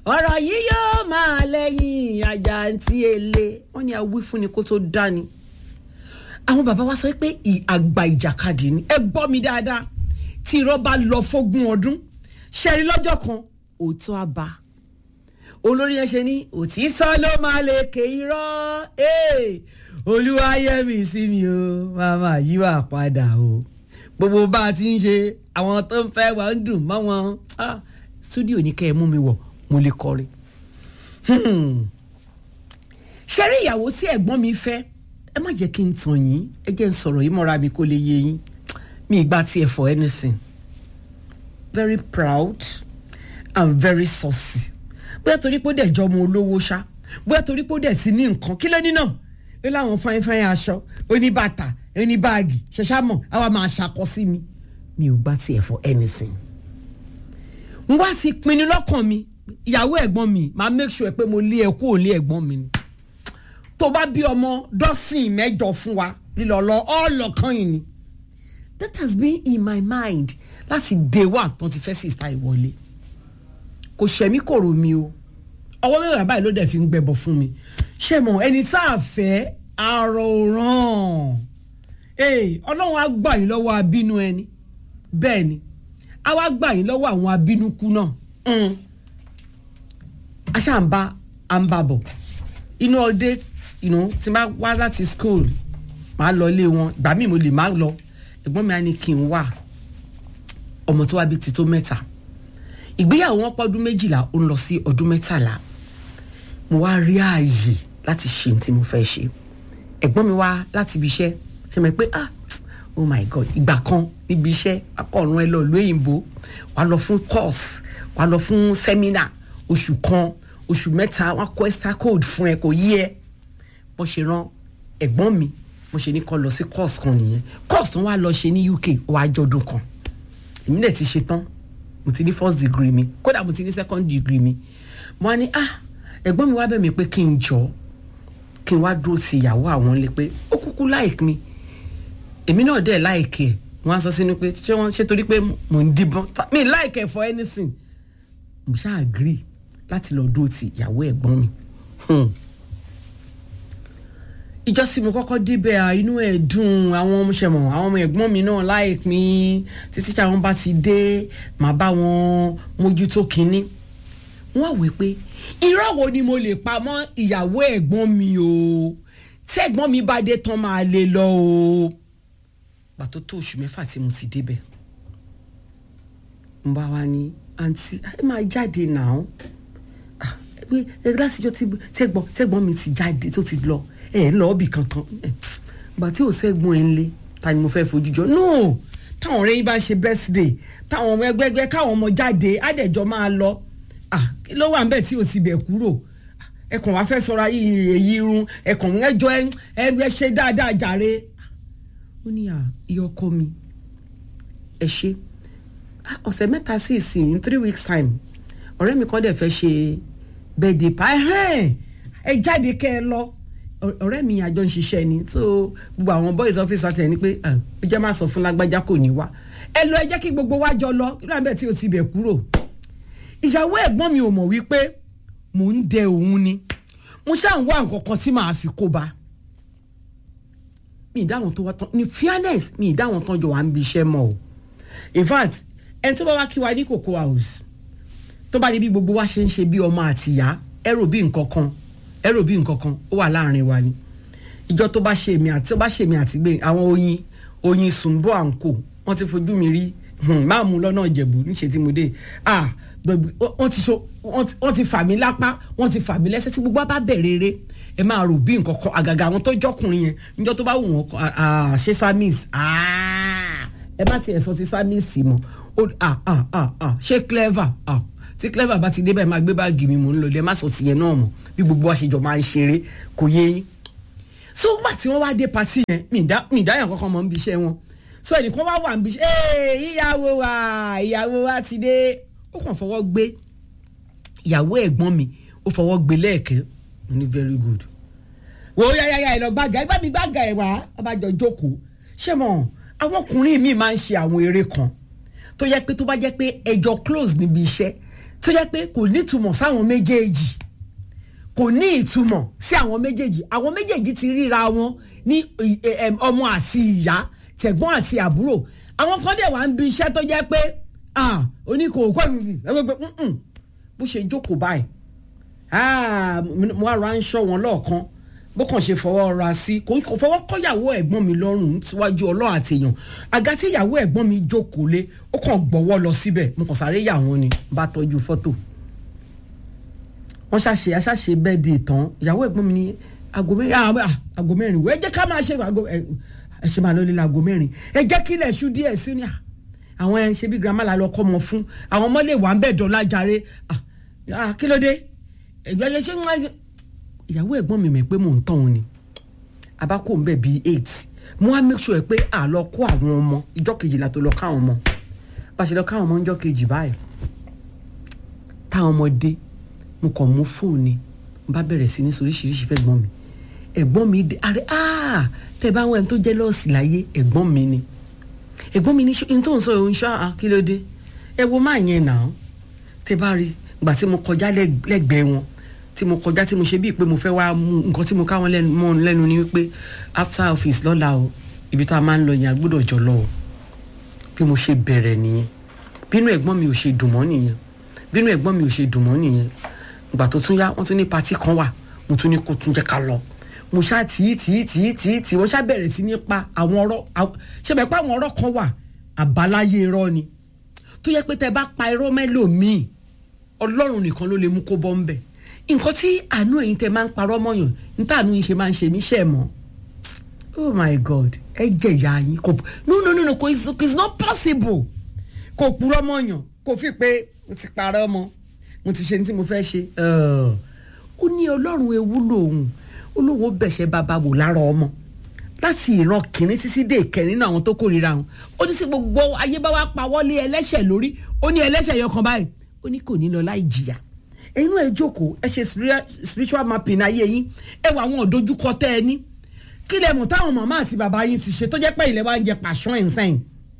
ọ̀rọ̀ yìí yóò máa lẹ́yìn àjàǹtí ele wọ́n ní awí fún ni kó tó dání àwọn bàbá wa sọ pé àgbà ìjàkadì ni ẹ gbọ́ mi dáadáa tí irọ́ bá lọ fógún ọdún ṣẹ́rí lọ́jọ́ kan òótọ́ á bá olórí ẹ ṣe ní òtítọ́ ló máa lè ké irọ́ olúwayẹmí sí mi o màmá yí wà padà o gbogbo bá a ti ń ṣe àwọn tó ń fẹ́ wà ń dùn mọ́ wọn stúdíò ní kẹ́ ẹ mú mi wọ̀ mo lè kọrin. ṣẹ́rí ìyàwó tí ẹ̀gbọ́n mi fẹ́ ẹ má jẹ́ kí n tàn yín ẹ jẹ́ n sọ̀rọ̀ yìí mọ́ra mi kó lè yé yín mi ìgbà tí ẹ for anything very proud and very saucy bóyá torí pé ó dẹ̀ jọ ọmọ olówó ṣá bóyá torí pé ó dẹ̀ ti ní nǹkan kí ló ní náà ó láwọn fáin fáin aṣọ oníbàtà oníbáàgì ṣẹṣámọ̀ àwa máa ṣàkọ sí mi mi ò gbà tí ẹ for anything n wá sí pinnu lọ́kàn mi ìyàwó ẹ̀gbọ́n mi máa make sure pé mo lé ẹ kú òlé ẹ̀gbọ́n mi ni tó bá bí ọmọ dọ́sìn mẹ́jọ fún wa lílọ lọ ọlọ́kan yìí ni that has been in my mind láti day one tó ti fẹ́ sista ìwọlé kò ṣẹ̀mí kò rò mí o ọwọ́ mẹ́wàá báyìí ló dẹ̀ fi ń gbẹbọ fún mi ṣé mo ẹni tá a fẹ́ àròràn ọlọ́run á gbà yín lọ́wọ́ abínú ẹni bẹ́ẹ̀ ni a wá gbà yín lọ́wọ́ àwọn abínúkú náà a ṣáà ń bá à ń bá bọ̀ inú ọdẹ tí máa wá láti school máa lọ ilé wọn ìgbà míì mo lè má lọ ẹ̀gbọ́n mi á ní kí n wà ọmọ tó wá bí ti tó mẹ́ta ìgbéyàwó wọn pọ́dún méjìlá ó ń lọ sí ọdún mẹ́tàlá mo wá rí ààyè láti ṣe ohun tí mo fẹ́ ṣe ẹ̀gbọ́n mi wá láti ibi iṣẹ́ ṣe mọ̀ pé ah oh my god ìgbà kan níbi iṣẹ́ akọ̀run ẹ lọ ìlú òyìnbó wà á lọ fún course wà á lọ fún seminar oṣù kan oṣù mẹ́ta wọ́n á kọ́ extra code fún ẹ kò yí ẹ bó ṣe rán ẹ̀gbọ́n mi mo ṣe ní kó lọ sí course kan nìyẹn course tó wà lọ ṣe ní UK ó wá jọdún kan èmi dẹ̀ ti ṣe tán mo ti ní first degree mi kódà mo ti ní second degree mi mo á ní ah ẹ̀gbọ́n mi wá bẹ̀ mí pé kí n jọ kí n wá dúró sí ìyàwó àwọn lé pé ó kúkú like mi èmi náà dẹ̀ like ẹ̀ wọ́n á sọ sínú pé ṣé wọ́n ṣe torí pé mò ń díbọ́n mi like ẹ̀ for anything mo ṣáà agree láti lọ dúró sí ìyàwó ẹ̀gbọ́n mi ìjọsìn mo kọ́kọ́ débẹ̀ à inú ẹ̀ dùn àwọn ọmọ ṣẹ̀mọ̀ àwọn ọmọ ẹ̀gbọ́n mi náà like mi títí tí àwọn bá ti dé màá bá wọn mójútó kínní wọ́n wí pé irọ́ wo ni mo lè pa mọ́ ìyàwó ẹ̀gbọ́n mi o tí ẹ̀gbọ́n mi bá dé tán máa lè lọ o pàtó tó oṣù mẹ́fà tí mo ti débẹ̀ n bá wa ní àǹtí ẹ máa jáde náà pé ẹ lásìjọ tẹ́gbọ́n tẹ́gbọ́n mi ti jáde tó ti lọ ẹ lọ ọbì kankan gbà tí ò sẹ́gbọ́n ẹ ń lé ta ni mo fẹ́ fojú jọ no táwọn ọ̀rẹ́ yín bá ń ṣe birthday táwọn ọmọ ẹgbẹ́gbẹ́ káwọn ọmọ jáde àdẹ̀jọ́ máa lọ kí ló wà ń bẹ̀ tí ò ti bẹ̀ kúrò ẹkàn wá fẹ́ sọra yìí èyí irun ẹkàn ẹjọ́ ẹ ẹ ṣe dáadáa jàre ó ní à iye ọkọ mi ẹ ṣe ọ̀sẹ̀ mẹ́ta sí ìsìn in three weeks time ọ̀rẹ́ mi kan dẹ̀ fẹ́ ṣe birthday pa ẹ jáde kẹ́ ẹ lọ ọ̀rẹ́ mi àjọ ń ṣiṣẹ́ ni so gbogbo àwọn boys office wa tẹ̀ ní pé ó jẹ́ máa sọ fún lágbájá kò ní wá ẹ lọ ẹ jẹ́ kí gbogbo wa jọ lọ kí ló ń bẹ̀ tí o ti bẹ̀ kúrò ìyàwó ẹ̀gbọ́n mi ò mọ̀ wípé mò ń dẹ òun ni mo ṣáà ń wá nǹkan kan tí màá fi kó ba mi ì dáhùn tó wá tán ní fairness mi ì dáhùn tán jọ wà ń bi iṣẹ́ mọ́ o in fact ẹni tó bá wá kí wa ní cocoa house tó bá rí bí gbogbo wa ṣe ń ṣe bí ọmọ àtìyá ẹ rò bí nǹkan kan ẹ rò bí nǹkan kan ó wà láàrin wa ni ìjọ tó bá ṣe èmi àti tó bá ṣe èmi àti gbé àwọn oyin oyin sùnbọ àǹkó wọn ti fojú mi rí máa mú lọ́nà ìjẹ̀bù níṣẹ́ tí mo dé ah wọ́n ti so wọ́n ti fà mí lápá wọ́n ti fà mí lẹ́sẹ̀ tí gbogbo bá bẹ̀rẹ̀ eré ẹ máa rò bí nǹkan kan àgàgà àwọn tó jọkùnrin yẹn níjọ́ tó bá wù wọ́n ṣe samis ẹ má tiẹ̀ sọ ti samis mọ́ ṣé clever tí clever bá ti dé báyìí máa gbé báàgì mi mò ń lọ lẹ má sọ tìyẹn náà mọ́ bí gbogbo wa ṣe jọ máa ń ṣeré kò yé yín so nígbà tí wọ́n wá dé patí yẹn mi ìdáyàn kankan mọ́ ń bí iṣẹ́ wọn so ẹnìkan wá wà ń bí iṣẹ́ ìyàwó wa ìyàwó wa ti dé ó kàn fọwọ́ gbé ìyàwó ẹ̀gbọ́n mi ó fọwọ́ gbé lẹ́ẹ̀kẹ́ mo ní very good wò ó yáyáyá ẹ lọ gbàgà ẹ bá mi gbàgà ẹ wá abájọ jókòó ṣé mo àwọn ọkùnrin mi máa ń ṣe àwọn eré kan tó yẹ pé tó bá jẹ́ pé ẹjọ́ close níbi iṣẹ́ tó jẹ́ pé kò ní ìtumọ̀ sáwọn méjèèjì kò ní ìtumọ̀ sí àwọn méjèèjì àwọn méjèèjì ti ríra wọn ní ọmọ àti ìyá tẹ̀gbọ́n àti àbúrò àwọn kan dẹ̀ wá ń bi iṣẹ́ tó jẹ́ pé oníkòókò ẹgbẹ́gbẹ́ bó ṣe jókòó báyìí mo ara ń ṣọ́ wọn lọ́ọ̀kan bó kàn ṣe fọwọ́ ra sí kò fọwọ́ kọ́yàwó ẹ̀gbọ́n mi lọ́rùn síwájú ọlọ́run àtẹ̀yàn àga tí ìyàwó ẹ̀gbọ́n mi jókòó lé ó kàn gbọ́wọ́ lọ síbẹ̀ mo kàn sáré yà wọ́n ni bá tọ́jú fọ́tò wọ́n ṣàṣe aṣàṣe bẹ́ẹ̀ di ìtàn ìyàwó ẹ̀gbọ́n mi ní aago mẹ́rin aago mẹ́rin wẹ́ ẹ jẹ́ ká máa ṣe aago ẹ ṣe máa lọ lé aago mẹ́rin ẹ jẹ́ kí ilẹ̀ ṣú díẹ̀ sí ni àwọn ẹ ṣe bí girama la lọ kọ́ mọ fún àwọn ọmọ lè wà ń bẹ̀ dọ́là jàre kí ló dé ẹgbẹ́ ẹ ṣe ń wáyé ìyàwó ẹ̀gbọ́n mi mọ̀ pé mò ń tàn wọn ni abákò ń bẹ̀ bíi eight mo wá make sure pé à lọ kó àwọn ọmọ ìjọ kejìlá tó lọ káwọn ọmọ bá a ṣe lọ káwọn ọmọ ìjọ kejì báyìí táwọn ọmọ dé mo kàn mú fóònù n bá bẹ̀rẹ̀ sí ní soríṣiríṣi fẹ́ gbọ́n mi ẹ̀gbọ́n mi dé àrẹ áà tẹ́ bá wọn ẹni tó jẹ́ lọ́ọ̀sì láyé ẹ̀gbọ́n mi ni ẹ̀gbọ́n mi ní n tó ń sọ òun ṣá kí ló dé ẹ wo máa yẹn nà án tẹ́ bá rí gbà tí mo kọjá lẹ́gbẹ̀ẹ́ wọn tí mo kọjá tí mo ṣe bíi pé mo fẹ́ wá mú nǹkan tí mo ká wọn mọ́ lẹ́nu ni wípé after office lọ́la o ibi tá a máa ń lọ yẹn a gbọ́dọ̀ jọ lọ o bí mo ṣe bẹ̀rẹ̀ nìyẹn bínú ẹ̀gbọ́n mi ò ṣe dùn mọ́ nìyẹn bínú ẹ̀gbọ́n mi ò ṣe dùn mọ́ nìyẹn ìgbà tó tún yá wọ́n tún ní patí kan wà mo tún ní kó tún jẹ́ ká lọ mo ṣá tì í tì í tì í tì í tì í wọ́n ṣá bẹ̀rẹ̀ sí ní pa àwọn ọ̀rọ̀ ṣe bẹ̀ pé àwọn ọ̀rọ̀ kan wà àbáláyé irọ́ ni tó yẹ pé tẹ bá pa irọ́ mẹ́lòmíì ọlọ́run nìkan ló lè mú kó bọ́ ń bẹ̀ nǹkan tí àánú ẹ̀yin tẹ máa ń parọ́ mọ́yàn níta àánú yín ṣe máa ń ṣe mí ṣẹ̀ mọ́ oh my god ẹ jẹ ìyá yín kò no no no no kò it's not possible kò purọ́ mọ́yàn kò fi pé mo ti parọ́ mọ́ mo ti ṣe ní tí mo fẹ́ ṣe ó ní ọlọ́run ewu lòun olówó bẹ̀ṣẹ̀ bàbá wò lára ọmọ láti ìran kìnínní títí dé ìkẹrin náà àwọn tó kórìíra wọn ó ní sí gbogbo ayé bá wá pa wọlé ẹlẹ́ṣẹ̀ lórí ó ní ẹlẹ́ṣẹ̀ yọkan báyìí ó ní kò ní lọ láì jìyà ẹ̀yin náà ẹ jókòó ẹ ṣe spiritual mapping ayé yín ẹ wà àwọn òdojúkọ tẹ ẹ ní kí lẹ mọ̀ táwọn màmá àti bàbá yín ti ṣe tó jẹ́ pé ilẹ̀ wa ń jẹ pàṣán ẹ̀ ń sẹ́yìn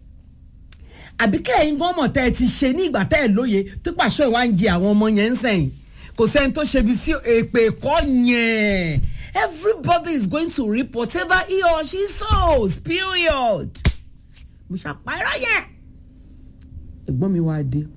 àbí kẹ́yìn gan mọ̀ tẹ́ ẹ ti ṣe ní ìgbà tẹ́ ẹ lóye tó pàṣán ẹ̀ wá ń jẹ àwọn ọmọ yẹn ń sẹ́yìn kò sẹ́ni tó ṣe bí sí èpè ẹ̀kọ́ yẹn everybody is going to reap whatever he or she sows period mo ṣàpárá yẹn ẹ̀gbọ́n mi wá dé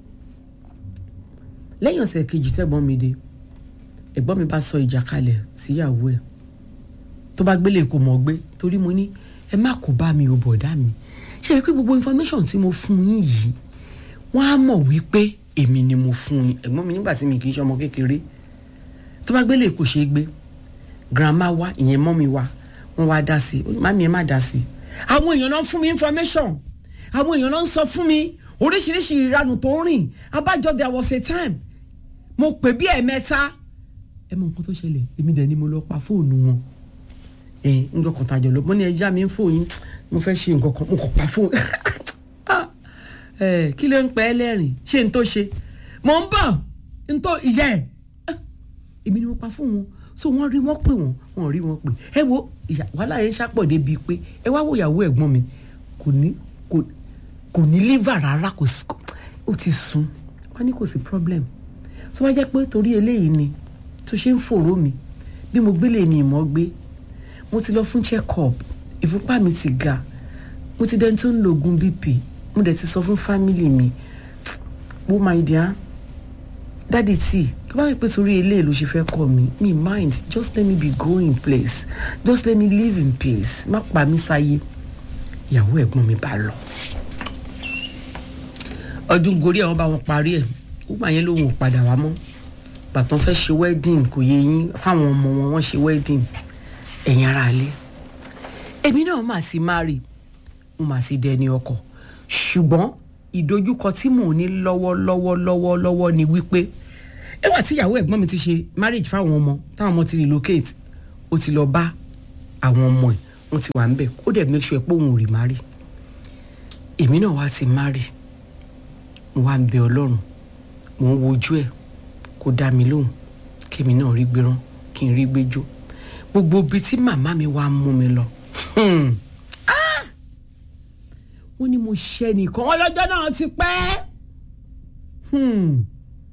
lẹ́yìn ọ̀sẹ̀ kejì tẹ́gbọ́n mi dé ẹ̀gbọ́n mi bá sọ ìjà kalẹ̀ síyàwó ẹ̀ tó bá gbélé kò mọ̀ gbé torí mo ní ẹ má kó bá mi ò bọ̀dá mi ṣe é pé gbogbo information tí mo fún yín yìí wọ́n á mọ̀ wípé èmi ni mo fún yín ẹ̀gbọ́n mi nígbà tí mi kì í ṣe ọmọ kékeré tó bá gbélé kò ṣeé gbé grandma wa ìyẹn mọ́mi wa wọ́n wá dá sí i mami ẹ má dá sí i àwọn èèyàn náà fún mi information àwọn èèyàn náà ń sọ fún mi oríṣiríṣi ìranù tó ń rìn abájọ there was a time mo pè bí ẹ̀mẹ́ta ẹ mọ nǹkan tó ṣẹlẹ̀ èmi dẹ̀ ni mo lọ pa fóònù wọn ẹ ń lọ kàn tàjọ lọ mo ní ẹja mi ń fòyín mo fẹ́ ṣe nǹkan kan mo kàn pa fóònù ẹ kí ló ń pẹ́ ẹlẹ́rìn ṣé n tó ṣe mò ń bọ̀ n tó ìyá ẹ̀ èmi ni mo pa fóònù wọn so wọ́n rí wọ́n pè wọ́n wọ́n rí wọ́n pè ẹ wo wàhálà yẹn ṣàpọ̀ débi pé ẹ wá wo ìyàwó ẹ̀gbọ́n mi kò ní kò kò ní liver rárá kò sí ó ti sùn wọ́n ní kò sí problem tó bá jẹ́ pé torí eléyìí ni tó ṣe ń fòró mi bí mo gbélé mi ìmọ̀ gbé mo ti lọ fún check up ìfúnpá mi ti ga mo ti dẹni tó ń lo oògùn bp mo dẹ̀ ti sọ fún family mi wo my dear dádì tí tó bá yẹ pé torí eléyìí ló ṣe fẹ́ kọ́ mi mi mind just let me be go in place just let me live in peace má pa mí sáyé ìyàwó ẹ̀gbọ́n mi bá lọ ọdún gorí àwọn bá wọn parí ẹ̀ ó gbà yẹn lòun ò padà wá mọ́ bàtàn fẹ́ ṣe wedding kò yẹ yín fáwọn ọmọ wọn wọ́n ṣe wedding ẹ̀yin ara ilé èmi náà mà sí marry mo mà sí dẹni ọkọ ṣùgbọ́n ìdojúkọ tí mò ń ní lọ́wọ́lọ́wọ́ lọ́wọ́lọ́wọ́ ni wípé ẹwà tí ìyàwó ẹ̀gbọ́n mi ti ṣe marriage fáwọn ọmọ táwọn ọmọ ti relocate ó ti lọ bá àwọn ọmọ ẹ̀ wọ́n ti wà ń bẹ̀ ó dẹ̀ make sure pé òun ò rí marry èmi náà wá ti marry mo wá ń bẹ ọlọ́run mo ń wojú ẹ̀ kó dá mi lóhùn kémi náà rí gbérán kí n rí gbéjó gbogbo ibi tí màmá mi wá mú mi lọ wọ́n ní mo ṣe nìkan wọ́n lọ́jọ́ náà ti pẹ́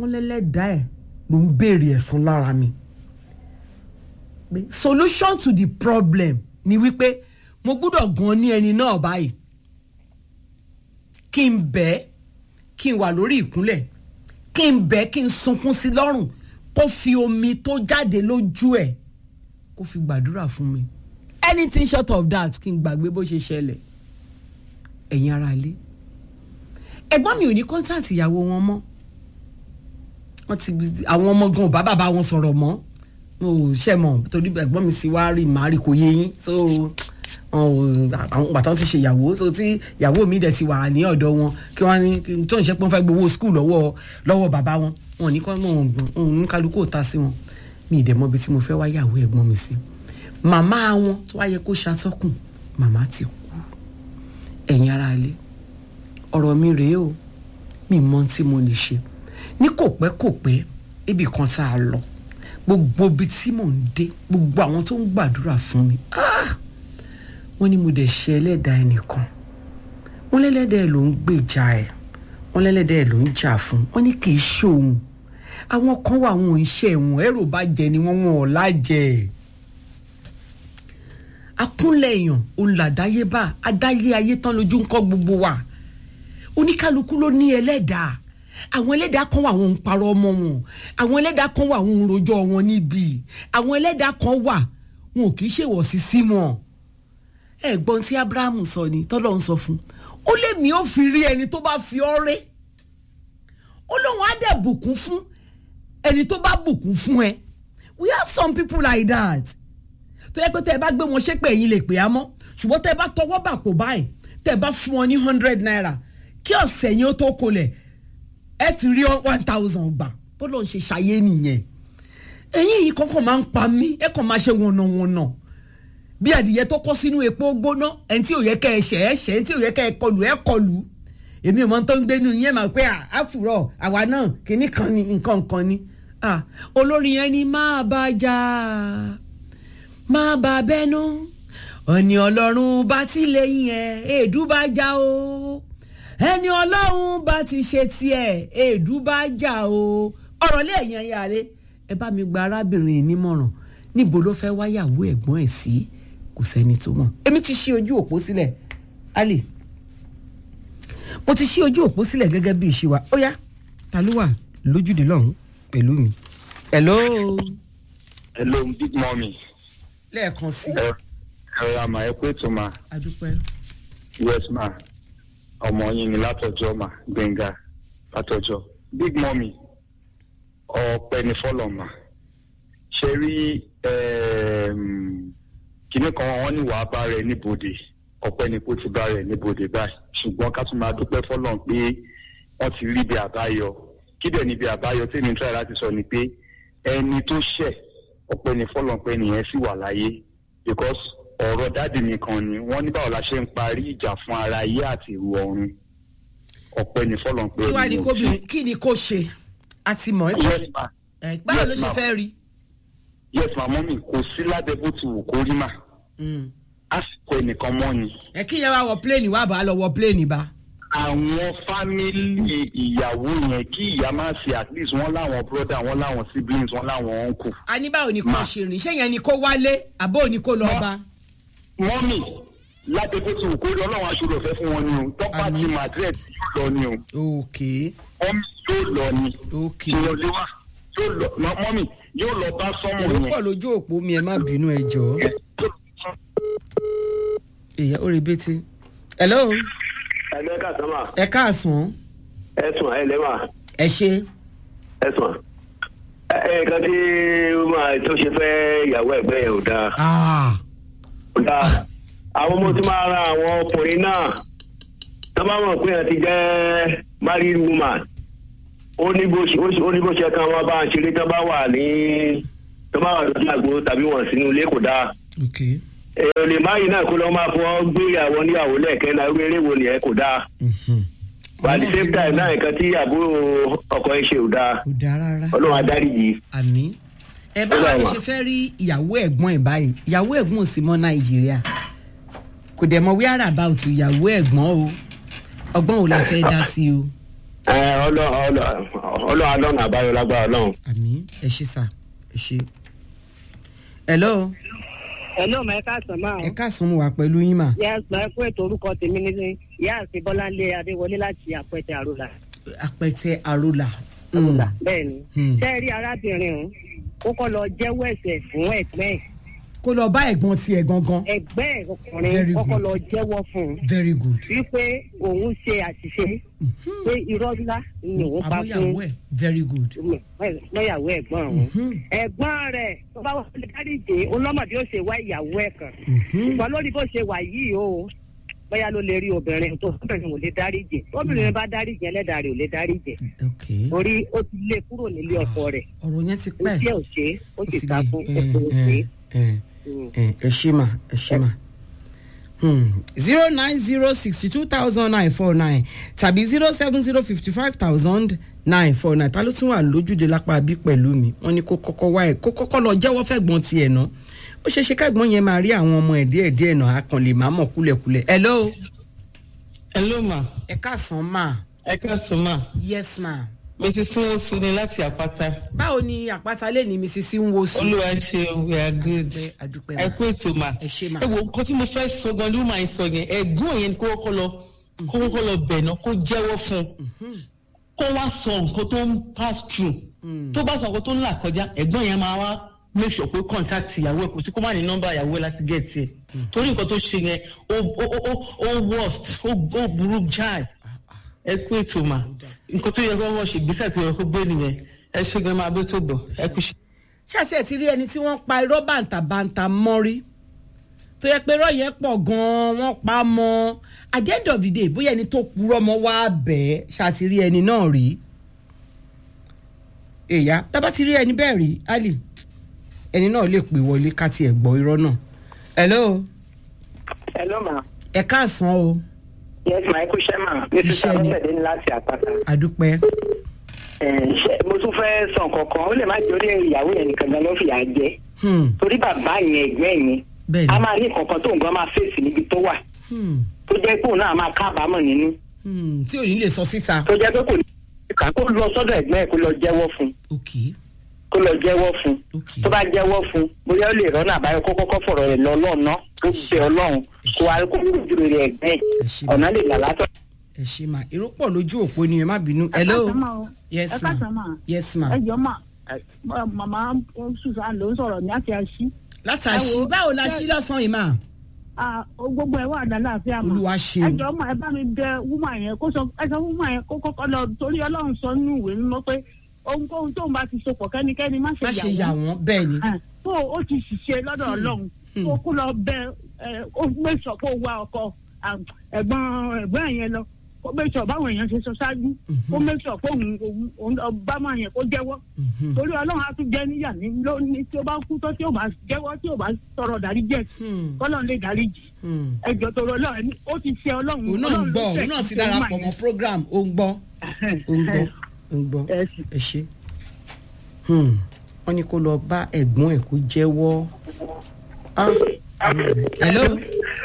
wọ́n lẹ́lẹ́dàá ẹ̀ ló ń béèrè ẹ̀san lára mi pé solution to the problem ni wípé mo gbúdọ̀ gan ní ẹni náà báyìí kí n bẹ́ẹ̀ kí n wà lórí ìkúnlẹ̀ kí n bẹ́ẹ̀ kí n sunkún sí lọ́rùn kó fi omi tó jáde lójú ẹ̀ kó fi gbàdúrà fún mi anything short of that kí n gbàgbé bó ṣe ṣẹlẹ̀ ẹ̀yin ara ilé ẹ̀gbọ́n mi ò ní kọ́ńtàtì ìyàwó wọn mọ́ wọ́n ti àwọn ọmọ gan ò bá bàbá wọn sọ̀rọ̀ mọ́ mo ò ṣẹ̀ mọ̀ torí ẹ̀gbọ́n mi sì wá rí màá rí kò yé yín so àwọn bàtà ti ṣe ìyàwó so tí ìyàwó mi dẹ̀ ti wà ní ọ̀dọ̀ wọn kí wọ́n ní tó ń ṣe pé wọ́n fẹ́ gbowó skul lọ́wọ́ lọ́wọ́ bàbá wọn wọn ò ní kọ́ mọ̀ òun ní kálukú ò ta sí wọn mi ì dẹ̀ mọ̀ ibi tí mo fẹ́ wá yàwó ẹ̀gbọ́n mi sí màmá wọn tó wáyé kó ṣàtọ́kùn màmá ti kú ẹ̀yin ara ilé ọ̀rọ̀ mi rèé o mi mọ ohun tí mo lè ṣe ní kò pẹ́ kò pẹ́ ibì kan tá a lọ gbogbo ibi tí mò ń dé gbogbo àwọn tó ń gbàdúrà fún mi ah! wọ́n ní mo dẹ̀ ṣe ẹlẹ́dàá ẹnìkan wọ́n lẹ́lẹ́dàá ẹ̀ ló ń gbèjà ẹ̀ wọ́n lẹ́lẹ́dàá ẹ̀ ló ń jà fún wọ́n ní kì í ṣòun àwọn kan wà wọn ò ń ṣe ẹ̀wọ̀n ẹ̀rò bá jẹ ni wọ́n wọn ò lájẹ akúnlẹ̀ èèyàn olùlàdáyébá adáyé ayé tán lójú ń kọ́ gbogbo wa oníkálukú ló ní ẹlẹ́dàá àwọn ẹlẹ́dàá kan wà wọn ń parọ́ ọmọ wọn àwọn ẹlẹ́dàá kan wà wọn ń rojọ́ wọn níbi àwọn ẹlẹ́dàá kan wà wọn ò kì í ṣèwọ̀ sí sí wọn ẹ̀gbọ́n tí abrahamu sọ ni tọ́lọ́ ń sọ fún ó lé mi ó fi rí ẹni tó bá fi ọ́ ré ó lóun á dẹ̀ bùkún fún ẹni tó bá bùkún fún ẹ we have some people like that tó yẹ pé tẹ́ ẹ bá gbé wọn ṣépè ẹ̀yin lè pè á mọ́ ṣùgbọ́n tẹ́ ẹ bá tọwọ́ bà kó báyìí tẹ́ ẹ bá fún wọn ní hundred naira kí ọ̀sẹ̀ yẹn ó tó kolẹ̀ ẹ fi rí one thousand gbà bó lóun ṣe ṣàyé nìyẹn ẹ̀yin yìí kọ́kọ́ máa ń pa mí ẹ kàn máa ṣe wọ̀nàwọ̀nà bí adìyẹ tó kọ́ sínú epo gbóná ẹni tí ò yẹ kẹ́ ẹ ṣẹ̀ ẹ ṣẹ̀ ẹni tí ò yẹ kẹ́ ẹ kọlù ẹ kọlù èmi ò mọ tó ń gbénu yẹn máa pé àfùrọ̀ àwa náà kìíní kan ni nǹkan kan ni olórin yẹn ni máa bá jà máa bá bẹ́nu ọ̀nì ọlọ́run bá ti lẹ́yìn ẹ̀ èédú bá já o ẹni ọlọ́run bá ti ṣe tiẹ̀ èédú bá já o ọ̀rọ̀ lé ẹ̀yàn yàrá ẹ bá mi gba arábìnrin nímọ̀ràn níbo ló fẹ́ wáyàwó ẹ̀gbọ́n ẹ̀ sí kò sẹ́ni tó mọ̀ èmi ti ṣí ojú òpó sílẹ̀ ali mo ti ṣí ojú òpó sílẹ̀ gẹ́gẹ́ bí ìṣe wa ó yá ta ló wà lójúde lọ́hùn pẹ̀lú mi. hello. hello big mummy. lẹ́ẹ̀kan sí. ẹ ẹ àmà ẹ pé tó ma adúpẹ́. yes ma ọmọ yín ni látọjọ́ ma gbẹngà látọjọ́ big mummy ọpẹ́ ní fọlọ ma ṣe rí kinní kan wọn ní wàá bá rẹ níbodè ọpẹ́ ni kó ti bá rẹ níbodè báyìí ṣùgbọ́n ká tún máa dúpẹ́ fọlọ́n pé wọ́n ti rí ibi àbáyọ kí dẹ̀ níbi àbáyọ tí mi ń try láti sọ ni pé ẹni tó ṣẹ̀ ọpẹ́ ni fọlọ́n pé nìyẹn sì wà láyé because ọ̀rọ̀ dáàdì mi kan ni wọ́n ní báwo la ṣe ń parí ìjà fún ara ayé àti ìrù ọ̀run ọpẹ́ ni fọlọ́n pé kí wàá ní kóbìnrin kí ni kó ṣe àti mọ̀ ẹ́ yes ma ẹ̀ báwo ló Yes, ṣe ma'am. fẹ́ rí. yes ma mọ́mì kò sí lábẹ́ bó ti wù kó rí mà àsìkò ẹnìkan mọ́ ni ẹ kí yẹn wá wọ pléènì wá bá a lọ wọ pléènì bá. àwọn fámìlì ìyàwó yẹn kí ìyá máa ṣe at least wọ́n láwọn brother wọ́n láwọn siblings wọ́n láwọn uncle a ní báwo ni kò Ma. ṣe rìn ṣé yẹn ni kó wálé àbó ni kó lọ Ma. bá. mọ́mì lábẹ́ bó ti wù kó rí ọlọ́run aṣọ́rọ̀ fẹ́ fún wọn ni o tọ́pá Àmín. ti madrid yóò lọ ni o ok mọ́mì yóò lọ ni ok ìyẹn lé wá yóò lọ mọ- mọ́mì yóò lọ bá sọ́mù èrò yẹn. pọ̀ lójú òpó mi ẹ má bínú ẹ jọ. èyà ó rebété. hello ẹgbẹ́ kàtàmà ẹ káàsán ẹ̀sùn ẹlẹ́mà ẹ ṣe. ẹ̀sùn ẹ̀ẹ̀kan tí ó máa tó ṣe fẹ́ ìyàwó ẹ̀gbẹ́ yẹn ò dáa Ah, ò dáa àwọn ọmọ tí máa ra àwọn ọkùnrin náà tó bá mọ̀ pé ẹ̀ ti jẹ́ married woman ó ní bó ṣe ó ní bó ṣe kan wọn bá ń ṣeré tó bá wà ní tó bá wà lójú àgbo tàbí wọn sínú ilé kò dáa ok èèyàn lè máyì náà kó lọ́ máa fọ́ gbé ìyàwó níyàwó lẹ́ẹ̀kẹ́ náà irú eré wo nìyẹn kò dáa mhm. at the same time náà nǹkan tí àbúrò ọkọ ẹ ṣe ò dáa kò dáa rárá. ọlọ́run adáríjì àmì ẹ báwo Ó ló dà ṣe wá. fẹ́ rí ìyàwó ẹ̀gbọ́n ẹ̀ báyìí ìyàwó ẹ̀gbọ́n ò sí mọ́ nàìjíríà kò dẹ̀ mọ wíárà about ìyàwó ẹ̀gbọ́n o ọgbọ́n ò la fẹ́ dá sí o ẹ ọlọ́run ọlọ́run àbáyọ lágbára ọlọ́run. àmì ẹ ṣe sà ẹ ṣe. hello Hello, ma ẹ káàsán máa ẹ káàsán mo wà pẹ̀lú yín mà yes ma ẹ fún ètò orúkọ tèmi ní ìyá àti bọ́láńlé adéwọlé láti àpẹtẹ àròlà. apẹtẹ àrólà. àròlà bẹ́ẹ̀ ni. Hmm. ṣé ẹ rí arábìnrin ọ̀hún ó kọ́ lọ jẹ́wọ́ ẹ̀ṣẹ̀ fún ẹ̀gbẹ́ ẹ̀ kó lọ bá ẹ̀gbọ́n tiẹ̀ gangan ẹ̀gbẹ́ ẹ̀ Very ọkùnrin ó kọ́ good. lọ jẹ́wọ́ fún un very good. wípé òun ṣe àṣìṣe pé irọ́ ńlá ni òun pa fún àbóyàwó ẹ̀ very good. lọ́yàwó ẹ̀gbọ́n ọ̀hún. Mhm. ẹ̀gbọ́n rẹ̀ tó bá wà lè dáríje olọ́mọdé ó ṣe wá ìyàwó ẹ̀ kan Mhm. ṣùgbọ́n lórí bó ṣe wà yìí o bóyá ló lè rí obìnrin tó obìnrin ò lè dáríje obìnrin bá dáríje ẹlẹ́dàá rẹ̀ ò lè dáríje ok orí ó ti lé kúrò nílé ọkọ rẹ̀ ọ̀rọ̀ yẹn ti ó pẹ́. tí ẹ̀ ò ṣe é ó sì sì ta le. fún Eh, ẹ̀kọ́ eh, òṣè eh, eh, ẹ ṣe mà ẹ ṣe mà. zero nine zero sixty two thousand nine four nine tàbí zero seven zero fifty five thousand nine four nine ta ló tún wà lójúde lápá bí pẹ̀lú mi wọ́n ní kó kọ́kọ́ wá ẹ̀ kó kọ́kọ́ lọ jẹ́wọ́ fẹ́gbọ́n tiẹ̀ ná ó ṣeé ṣe kẹ́gbọ́n yẹn máa rí àwọn ọmọ ẹ̀ díẹ̀ díẹ̀ náà á kàn lè má mọ̀ kúlẹ̀kúlẹ̀ hello hello ma ẹ káàsán mà ẹ káàsán ma yes ma mrs sinwosu ni láti àpáta báwo ni àpáta lè ní mrs nwosu. olúwa ṣe we are good Adúpẹ́, adúpẹ́ ẹ mà. kú ètò ma Ẹ ṣé ma. ẹ wo nǹkan tí mo fẹ́ sọ gan ni ó máa ń sọ yẹn ẹ̀gbọ́n yẹn ni kó kọ́kọ́ lọ kó kọ́kọ́ lọ bẹ̀ náà kó jẹ́wọ́ fún un kó wá sọ nǹkan tó ń pass through tó bá sọ nǹkan tó ń là kọjá ẹ̀gbọ́n yẹn máa wá make sure pé contact ìyàwó ẹ̀ kò sí kó má ní nọ́mbà ìyàwó ẹ̀ láti get ẹ̀ torí nǹkan tó ṣe yẹn ó ó ó ó worst ó ó burú jáì ẹ kú ètò mà nǹkan tó yẹ kó wọ́n ṣe ìgbésẹ̀ tó yẹ kó gbé nìyẹn ẹ ṣe gan máa bẹ́ tó bọ̀ ẹ kú ṣe. ṣáṣẹ́ ẹ̀ ti rí ẹni tí wọ́n pa irọ́ bàǹtàbàǹtà mọ́rí tó yẹ pé irọ́ yẹn pọ̀ gan-an wọ́n pa á mọ́ at the end of the day bóyá ẹni tó purọ́ mọ́ wá bẹ́ẹ̀ ṣáàtì rí ẹni náà rí èyá tábà ti rí ẹni bẹ́ẹ̀ rí ali ẹni náà lè pè wọlé ká tiẹ̀ gbọ́ irọ́ náà hello hello ma ẹ káàsán o yes ma ẹ kú iṣẹ́ ma mrs Iṣẹ́ ni. abọ́sẹ̀dé ní láti àpáta. àdúpẹ́ Ẹ̀, ṣé- mo tún fẹ́ sọ nǹkan kan ó lè má jẹ́ orí ìyàwó yẹn nìkan gan ló fìyà jẹ Hmm, torí bàbá yẹn ẹ̀gbẹ́ yẹn bẹ́ẹ̀ a ni máa ní kankan tó nǹkan máa fèsì níbi tó wà Hmm, tó jẹ́ pé òun náà máa kábàámọ̀ nínú hmm, tí ò ní lè sọ síta tó jẹ́ pé kò ní kà kó lọ sọ́dọ̀ ẹ̀gbẹ́ ẹ̀ kó lọ jẹ́wọ́ fún ok kó lọ jẹ́wọ́ fún ok tó bá jẹ́wọ́ fún bóyá ó lè rọ́nà àbáyọ kó kọ́kọ́ fọ̀rọ̀ rẹ̀ lọ lọ́ọ̀nà kó bẹ ọlọ́run kó wá kó lójú rẹ̀ ẹ̀gbẹ́ ẹ̀ ẹ ṣe ọ̀nà lè là látọ̀. ẹ ṣe mà èrò pọ̀ lójú òpó ni ẹ má bínú hello ẹ káàsán mà o. yes ẹ ma káàsán mà. yes ma ẹ jọ mà ẹ, màmá susan ló ń sọ̀rọ̀ ní àti àṣì. látàṣí ẹ wo, báwo la ṣé- ṣí lọ́sàn-án yìí mà Ah, o gbogbo ẹ wà lálàáfíà mà. olúwa ẹ ṣeun jọ mà ẹ bá mi bẹ wúmà yẹn kó sọ ẹ sọ wúmà yẹn kó kọ́kọ́ lọ torí ọlọ́run sọ nínú ìwé mímọ́ pé ohunkóhun tóun bá ti sopọ̀ kẹ́nikẹ́ni má má ṣe yà ṣe yà wọ́n. wọ́n bẹ́ẹ̀ ni Ah, tó o ti ṣiṣẹ́ lọ́dọ̀ ọlọ́run Hmm. tó kó lọ bẹ ẹ ó mẹ́sọ̀ kó wá ọkọ ah, ẹ̀gbọ́n ẹ̀gbọ́n yẹn lọ kó mẹ́sọ̀ báwọn èèyàn ṣe sọ ṣáájú kó mẹ́sọ̀ kó òun òun òun ọba máa yẹn kó jẹ́wọ́ Mhm. torí ọlọ́run á tún jẹ́ níyà ní lónìí tí ó bá kú tó tí ó bá jẹ́wọ́ tí ó bá tọrọ dárí jẹ́ Hmm. kọ́lọ́run lè dárí jì Hmm. ẹjọ́ tọrọ ọlọ́run ẹni ó ti ṣe ọlọ́run òun náà ń gbọ́ òun náà ti darapọ̀ mọ́ program ó ń gbọ́ ó ń gbọ́ ó ń gbọ́ ẹ sì. ẹ ṣe Hmm. wọ́n ní kó lọ bá ẹ̀gbọ́n ẹ̀ kó jẹ́wọ́ Ah. hello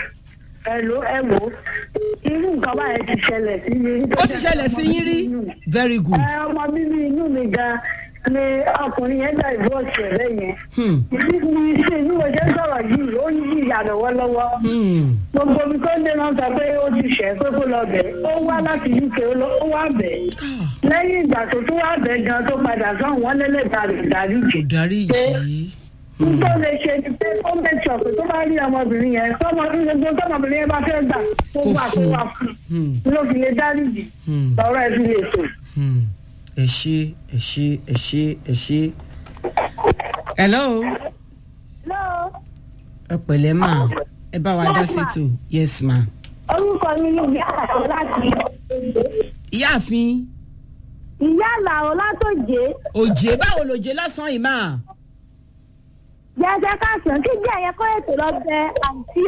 Hello, ẹ wò ó irú nǹkan báyẹn ti ṣẹlẹ̀ sí mi. ó ti ṣẹlẹ̀ sí yín rí very good ẹ ọmọ bíbí inú mi gan ni ọkùnrin yẹn gba ìbọ̀ọ̀sì ẹ̀ lẹ́yìn. Hmm. ìdí mi ṣe bí mo ṣe ń sọ̀rọ̀ yìí ó ń yí ìyá lọ́wọ́lọ́wọ́. Hmm. gbogbo mi tó ń dé náà sọ pé ó ti ṣẹ̀ pé kó lọ bẹ̀ ó wá láti uk ó lọ- ó wá bẹ̀. lẹ́yìn ìgbà tó tún wá bẹ̀ gan tó padà sọ́hùn wọ́n lélẹ̀ ta rẹ̀ dárí kò jù. dárí jì í tó lè ṣe ni pé ó make sure pé tó bá rí ọmọbìnrin yẹn tọmọ gbogbo tọmọbìnrin yẹn bá fẹ́ gbà kó Kó gbà kó fún. wà fún Hmm. ló fi lè dárí jì Hmm. lọ́rọ̀ ẹ̀ fi lè tò. Hmm. ẹ ṣe ẹ ṣe ẹ ṣe ẹ ṣe hello lọ́ọ̀ ẹ pẹ̀lẹ́ mà ẹ bá wa dá sétò yes ma orúkọ mi ni ìyá àlàó láti ìyáàfin ìyá àlàó látòjé òjé báwo lòjé lásán yìí mà jẹjẹ káàsán kí jẹ ẹyẹ kọ́ ètò lọ bẹ àǹtí